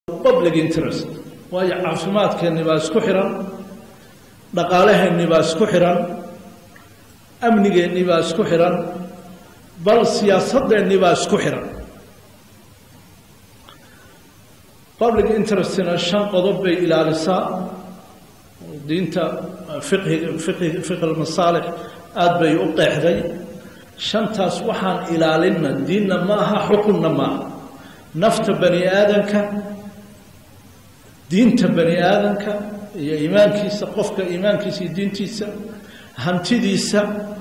public interest waayo caafimaadkeenni baa isku xihan dhaqaalaheenni baa isku xihan amnigeenni baa isku xihan bal siyaasadeenni baa isku xihan public interestina shan qodob bay ilaalisaa diinta fiqhiga fiqhi fiqh almasaalix aada bay u qeexday shantaas waxaan ilaalinna diinna ma aha xukunna ma aha nafta bani aadanka diinta bani aadanka iyo iimaankiisa qofka iimaankiisa iyo diintiisa hantidiisa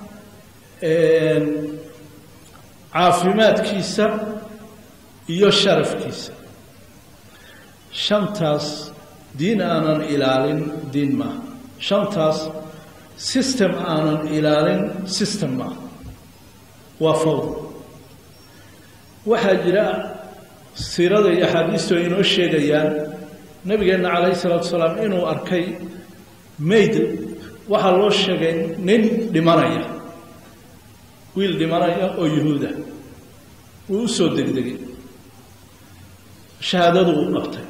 caafimaadkiisa iyo sharafkiisa shantaas diin aanan ilaalin diin maaha shantaas system aanan ilaalin system maaha waa fawd waxaa jira siirada iyo axaadiistu ay inoo sheegayaan nabigeenna calayhi salaatu salaam inuu arkay mayd waxaa loo sheegay nin dhimanaya wiil dhimanaya oo yuhuuda wuu u soo degdegay shahaadadu u dhabtay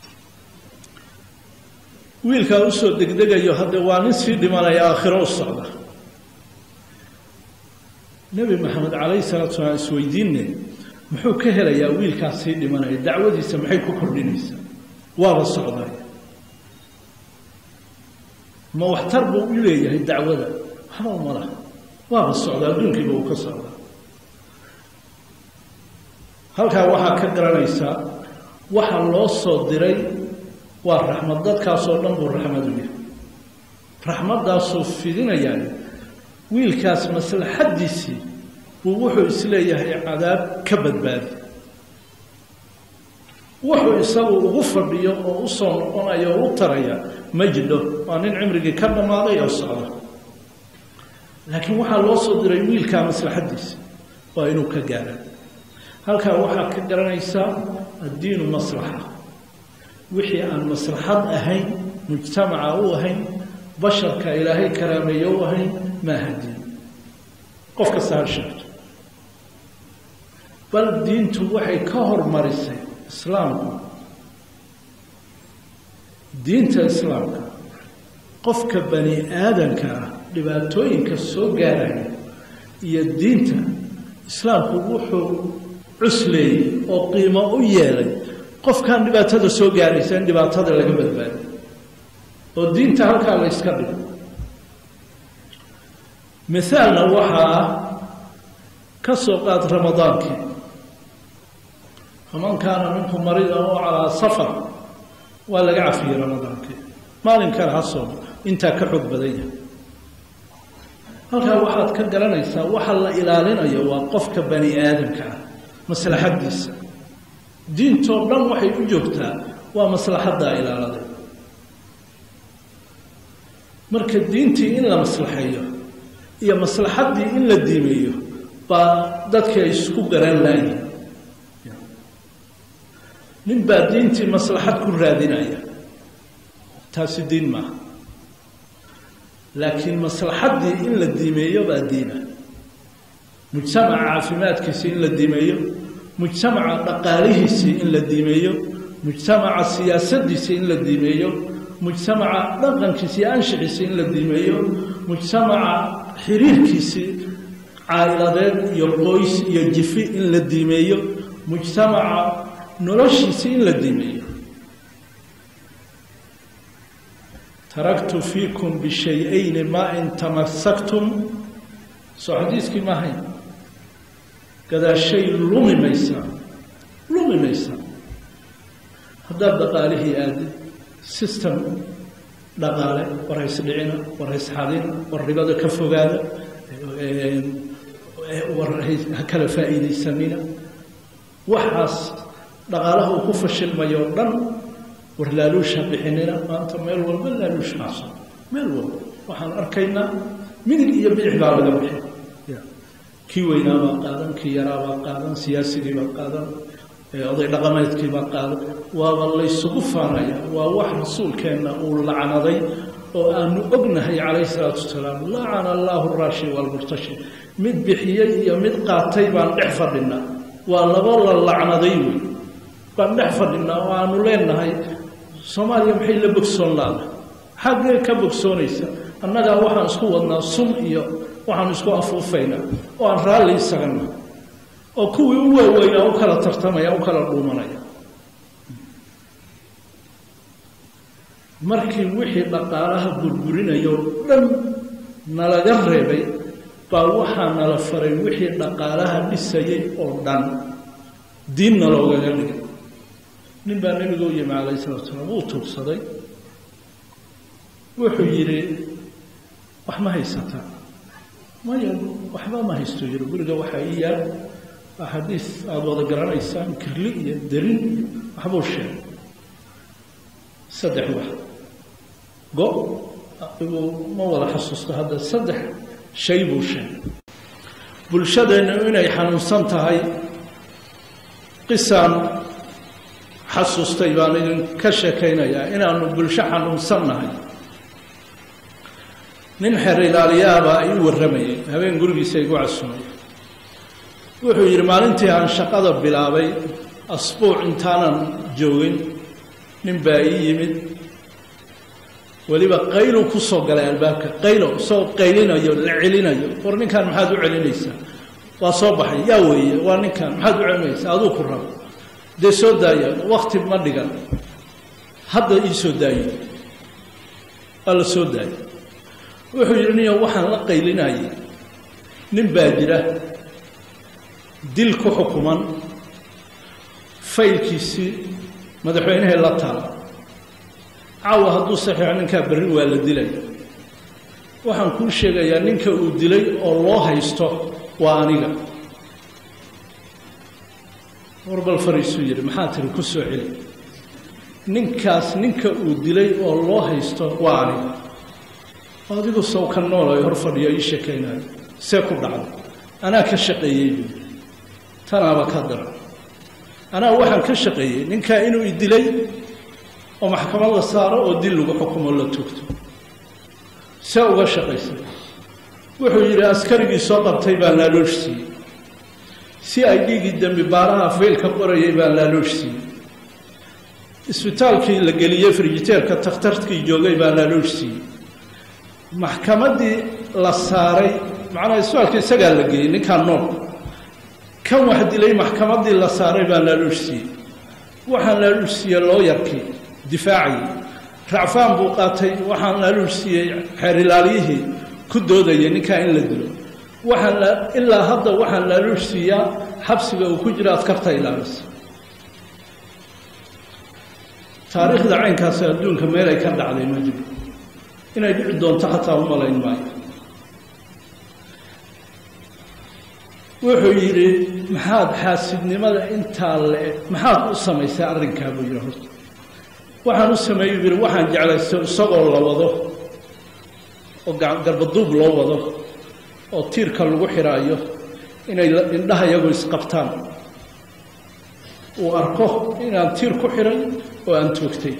wiilkaa usoo degdegayo haddee waa nin sii dhimanaya aakhiro u socda nebi maxamed calayhi salaatu salaam isweydiinne muxuu ka helayaa wiilkaas sii dhimanaya dacwadiisa maxay ku kordhinaysaa waaba socday ma waxtar buu u leeyahay dacwada waxba uma laha waaba socda adduunkiiba uu ka socdaa halkaa waxaa ka garanaysaa waxa loo soo diray waa raxmad dadkaasoo dhan buu raxmad u yahay raxmaddaasuu fidinayaa wiilkaas maslaxaddiisii buu wuxuu isleeyahay cadaab ka badbaadi wuxuu isagu ugu fadhiyo oo u soo noqonayo oo u taraya ma jidho waa nin cimrigii ka dhammaaday oo socda laakiin waxaa loo soo diray wiilkaa maslaxaddiisa waa inuu ka gaara halkaa waxaad ka garanaysaa addiinu maslaxa wixii aan maslaxad ahayn mujtamaca u ahayn basharka ilaahay karaameeye u ahayn maaha diin qof kasta ha sheegto bal diintu waxay ka hormarisay islaamku diinta islaamka qofka bani aadanka ah dhibaatooyinka soo gaaraya iyo diinta islaamku wuxuu cusleeyey oo qiimo u yeelay qofkaan dhibaatada soo gaaraysa in dhibaatada laga badbaadiyo oo diinta halkaa la yska dhigo mithaalna waxaa ah ka soo qaad ramadaankii faman kaana minkum mariida oo calaa safar waa laga cafiyey ramadaankii maalin kale ha soomo intaa ka xoog badan yahay halkaa waxaad ka garanaysaa waxa la ilaalinayo waa qofka bani aadamka ah maslaxaddiisa diintoo dhan waxay u joogtaa waa maslaxaddaa ilaaladay marka diintii in la maslaxeeyo iyo maslaxaddii in la diimeeyo baa dadka ay isku garan laayihin nin baa diintii maslaxad ku raadinaya taasi diin maaha laakiin maslaxaddii in la diimeeyo baa diina mujtamaca caafimaadkiisii in la diimeeyo mujtamaca dhaqaalihiisii in la diimeeyo mujtamaca siyaasaddiisii in la diimeeyo mujtamaca dhaqankiisii iyo anshixiisii in la diimeeyo mujtamaca xiriirkiisii caa'iladeed iyo qoys iyo jifi in la diimeeyo mujtamaca noloshiisii in la diimeeyo taraktu fiikum bishay-ayni maa in tamasaktum soo xadiiskii maahayn gadaashay lumi maysaa lumi maysaa haddaad dhaqaalihii aadid system dhaqaale war haysdhicina war haysxadina war ribada ka fogaada war ha kala faa'iidaysanina waxaas dhaqaalaha uu ku fashilmayo o dhan war laaluusha bixinina maanta meel walba laaluush maaso meel walba waxaan arkaynaa midig iyo bidix baa laga bixin kii weynaa baa qaadan kii yaraa baa qaadan siyaasigii baa qaadan oday dhaqameedkii baa qaadan waaba laysugu faanaya waa wax rasuulkeenna uu lacnaday oo aanu ognahay calayhi salaatu wasalaam lacana allaahu raashi waalmurtashi mid bixiyey iyo mid qaatay baan dhex fadhinaa waa laba la lacnaday wey baan dhex fadhinaa oo aanu leenahay soomaaliya maxay la bogsoon laada xaggee ka bogsoonaysa annagaa waxaan isku wadnaa sun iyo waxaan isku afuufaynaa oo aan raalli isagana oo kuwii u waaweynaa u kala tartamaya u kala dhuumanaya markii wixii dhaqaalaha burburinayoo dhan nalaga reebay baa waxaa nala faray wixii dhaqaalaha dhisayay oo dhan diinna loogaga dhigay nin baa nebiga u yimi calayh salatu salaam wuu tuugsaday wuxuu yidhi wax ma haysataa maya waxba ma haysto yidhi guriga waxaa ii yaal axaadiis aada wada garanaysaan kirli iyo darin iyo waxbuu sheegay saddex wax go igu ma wada xasuusto hadda saddex shay buu sheegay bulshadeennu inay xanuunsan tahay qisaan xasuustay baan idinka sheekaynayaa inaanu bulsho xanuunsan nahay nin xeer ilaaliyaabaa ii warramayay habeen gurigiisa igu casumay wuxuu yidhi maalintii aan shaqada bilaabay asbuuc intaanan joogin nin baa ii yimid weliba qaylu ku soo galay albaabka qaylo isagoo qaylinayo la celinayo war ninkan maxaad u celinaysaa waa soo baxay yaa weeye waa ninkan maxaad u celinaysaa aduu ku rabo dee soo daaya wakti ma dhigan hadda ii soo daayo waa la soo daayay wuxuu yidhi niyo waxaan la qaylinayay nin baa jira dil ku xukuman faylkiisii madaxweynehee la taala caawa hadduu saxiixo ninkaa berri waa la dilaya waxaan kuu sheegayaa ninka uu dilay oo loo haysto waa aniga warbal fariisuu yidhi maxaa tiri ku soo celi ninkaas ninka uu dilay oo loo haysto waa aniga adigu sow ka noolayo hor fadhiyo ii sheekaynayo see ku dhacday anaa ka shaqeeyey buu tanaaba ka dara anaa waxaan ka shaqeeyey ninkaa inuu idilay oo maxkamad la saaro oo dil lagu xukumo la tugto see uga shaqaysay wuxuu yidhi askarigii soo qabtay baa laaloosh siiyey si ay dhiigii dembi baaraha faylka qorayay baa laaloosh siiyey isbitaalkii la geliyey frijiteerka takhtarkii joogay baa laaloosh siiyey maxkamaddii la saaray macnaha isbitaalka isagaa la geeyey ninkaa nool kan wax dilay maxkamaddii la saaray baa laaloosh siiyey waxaan laaloosh siiyey looyarkii difaacayay racfaan buu qaatay waxaan laaloosh siiyey xeer ilaaliyihii ku doodayay ninkaa in la dilo waxaan ilaa hadda waxaan laaloosh siiyaa xabsiga uu ku jiro askarta ilaalisa taariikhda caynkaasi adduunka meel ay ka dhacday ma jiro inay dhici doonto xataa u malayn maayo wuxuu yidhi maxaad xaasidnimada intaa le maxaad u samaysay arrinkaa buu yidhi horta waxaan u sameeyey buu yidhi waxaan jeclaystay isagoo la wado oo garbaduub loo wado oo tiirka lagu xidhaayo inay indhaha iyagu isqabtaan uu arko inaan tiir ku xidhay oo aan toogtay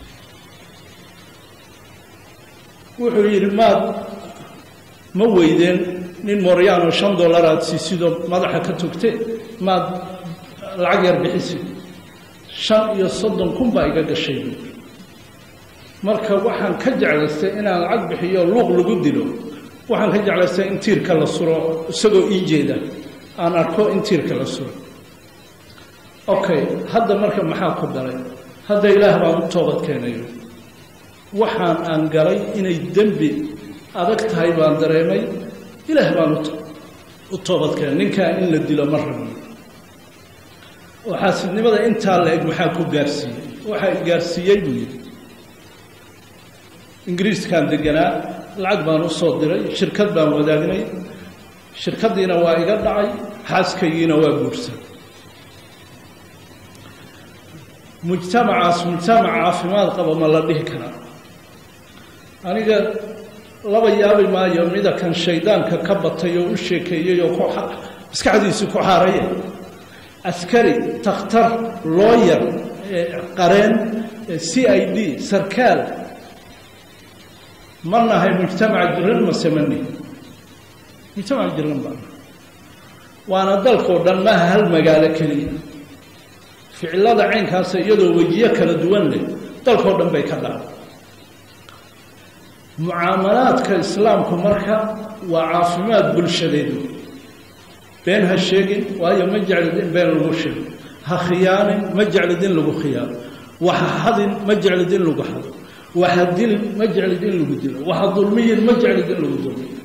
wuxuu yidhi maad ma weydeen nin mooryaano shan dollar aada siisidoo madaxa ka togtee maad lacag yar bixisid shan iyo soddon kun baa iga gashay buui marka waxaan ka jeclaystay inaan lacag bixiyo luuq lagu dilo waxaan ka jeclaystay in tiirka la suro isagoo ii jeeda aan arko in tiirka la suro okay hadda marka maxaa ku dalay hadda ilaah baan u toobad keenayo waxaan aan galay inay dembi adag tahay baan dareemay ilaah baan u toobad keenay ninkaa in la dilo ma rabno oo xaasidnimada intaa la eg maxaa ku gaarsiiyey waxaa gaarsiiyey buu yidhi ingiriiskaan deganaa lacag baan u soo diray shirkad baan wadaagnay shirkaddiina waa iga dhacay xaaskaygiina waa guursan mujtamacaas mujtamac caafimaad qaba ma la dhihi karaa aniga laba yaabi maayo mida kan shaydaanka ka batay oo u sheekeeyey oo ku maskaxdiisi ku xaaraya askari takhtar looyar qareen c i d sarkaal ma nahay mujtamac jiran mase ma nihi mujtamac jiran baa nahay waana dalkao dhan maaha hal magaalo keliya ficilada caynkaasa iyadoo wejiyo kala duwan leh dalkao dhan bay ka dhacday mucaamalaadka islaamku marka waa caafimaad bulshadeedu been ha sheegin waayo ma jeclid in been lagu sheego ha khiyaanin ma jeclid in lagu khiyaano waxa hadin ma jeclid in lagu hado waxa dilin ma jeclid in lagu dilo waxa dulmiyin ma jeclid in lagu dulmiyo